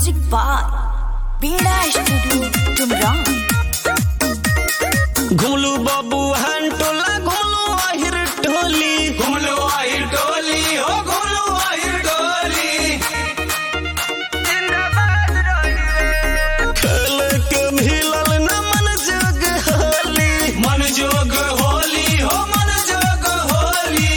Music by Beda Studio Tumrang. घुमलू बबू हन टोला घुमलू आहिर टोली घुमलो आहिर डोली हो घुमलो आहिर डोली खेल के मिलल न मन जग होली मन जोग होली हो मन जोग होली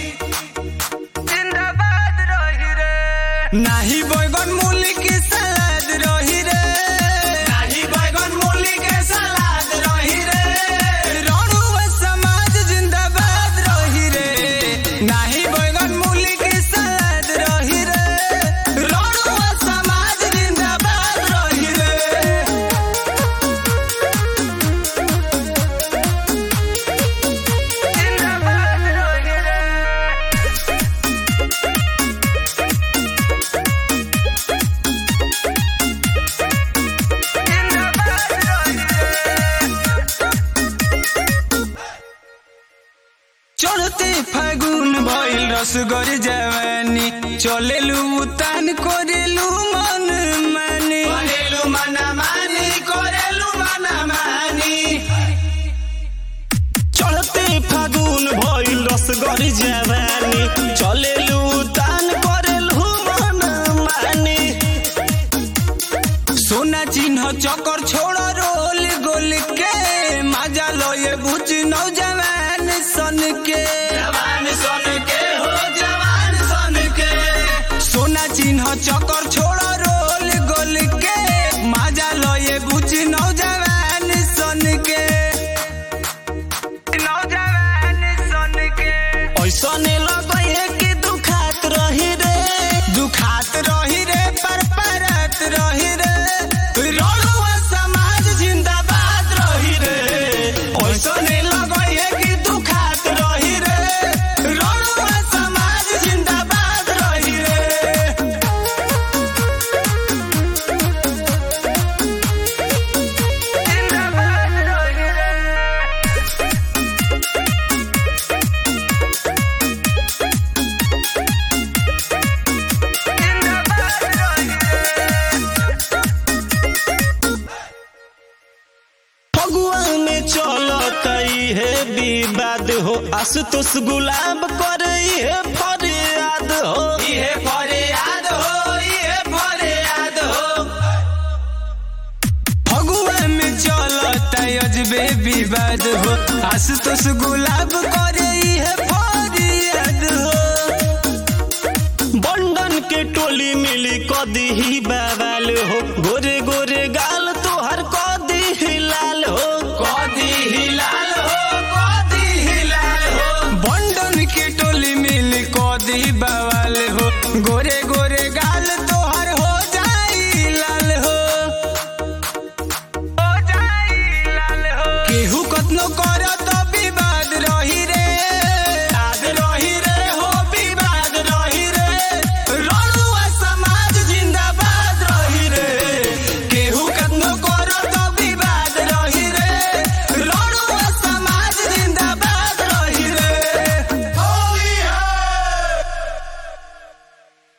नाही बैगन मूली के सलाद रही रे नाही बैगन मूली के सलाद रही रे रणुआ समाज जिंदाबाद रही रे नाही बैगन मूली के सलाद रही रे रणुआ समाज जिंदाबाद रही रे चढ़ते फागुन भइल रसगर जवानी चलेलु उतान करेलु मन मानी करेलु मन मानी करेलु मन मानी चढ़ते फागुन भइल रसगर जवानी चलेलू तान करेलू मन मानी सोना चिन्ह चक्कर छोड़ रोल गोल के मजा लो ये बुझ नौजवान सन के जवान सन के हो जवान सन के सोना चिन्ह चक्कर छोड़ रोल गोल के मजा लो ये बुझ नौजवान सन के नौजवान सन के ऐसने लगे कि दुखात रही रे दुखात रही रे पर परत रही रे रणुआ समाज जिंदाबाद रही रे ऐसने लगे कि दुखात रही रे रणुआ समाज जिंदाबाद रही रे फगुआ में चलत है विवाद हो आशुतोष गुलाब करे है फरियाद हो इहे फरियाद हो इहे फरियाद हो फगुआ में चलता अजबे विवाद हो आशुतोष गुलाब करे इहे फरियाद हो बंडन के टोली मिली कदी ही बवाल हो गोरे गोरे गाल तोहर कदी ही लाल हो कदी हिलाल हो कदी हिलाल हो बंडन के टोली मिल कदी बवाल हो गोरे गोरे गाल तो